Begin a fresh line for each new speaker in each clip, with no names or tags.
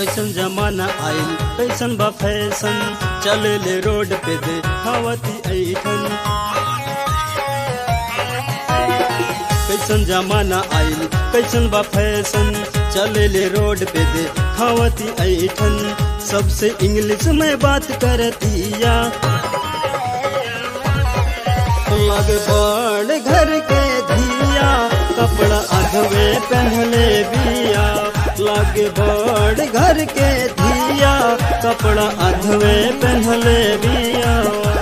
कैसन जमाना आइल कैसन बा फैशन चले ले रोड पे दे हवती ऐठन कैसन जमाना आइल कैसन बा फैशन चले ले रोड पे दे खावती ऐठन सबसे इंग्लिश में बात करतिया लगे बड़ घर के धिया कपड़ा अधवे पहले बिया लगे बड़ घर के धिया कपड़ा अधवे पहले बिया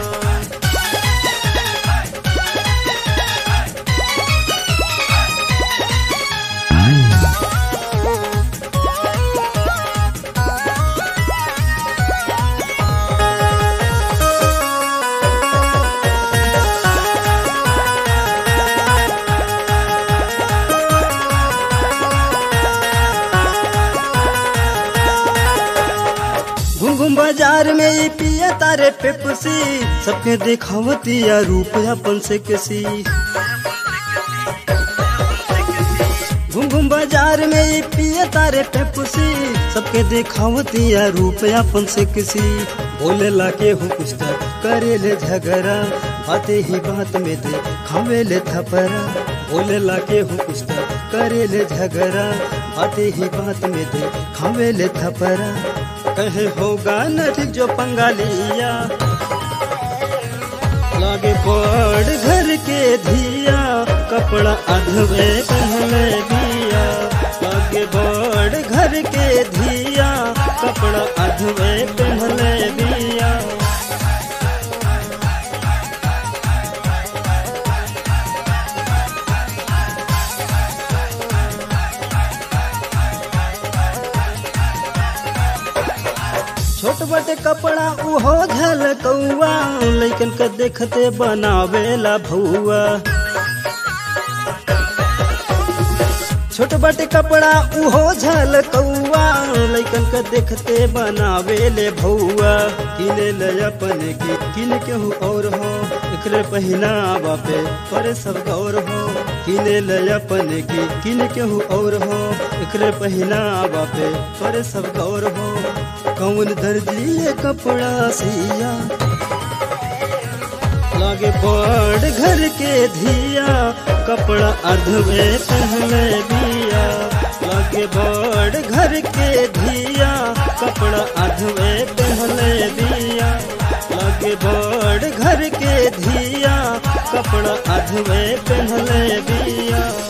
घूम घूम बाजार में ये पिया तारे पेपसी सबके दिखावती या रूप अपन से किसी घूम घूम बाजार में ये पिया तारे पेपसी सबके दिखावती या रूप अपन से किसी बोले ला के हूँ कुछ तक करे ले झगड़ा बातें ही बात में दे खावे ले थपरा बोले ला के हूँ कुछ तक करे ले झगड़ा बातें ही बात में दे खावे ले थपरा कहे होगा न ठीक जो पंगालिया लागे बड़ घर के धिया कपड़ा अधवे पहले दिया लागे बड़ घर के धिया कपड़ा अधवे पहले दिया छोट बटे कपड़ा उहो झल कौआ लैकन के देखते बनावेला भौआ छोट बटे कपड़ा उहो झल कौआ लैकन के देखते बनावेले भौआ किने ले अपने की किन केहू और हो एकरे पहिनावा पे पर सब गौर हो किने ले अपने की किन केहू और हो एकरे पहिनावा पे पर सब गौर हो कौन दर्जी ये कपड़ा सिया लागे बड़ घर के धिया कपड़ा अधवे पहले दिया लागे बड़ घर के धिया कपड़ा अधवे पहले दिया लागे बड़ घर के धिया कपड़ा अधवे पहले दिया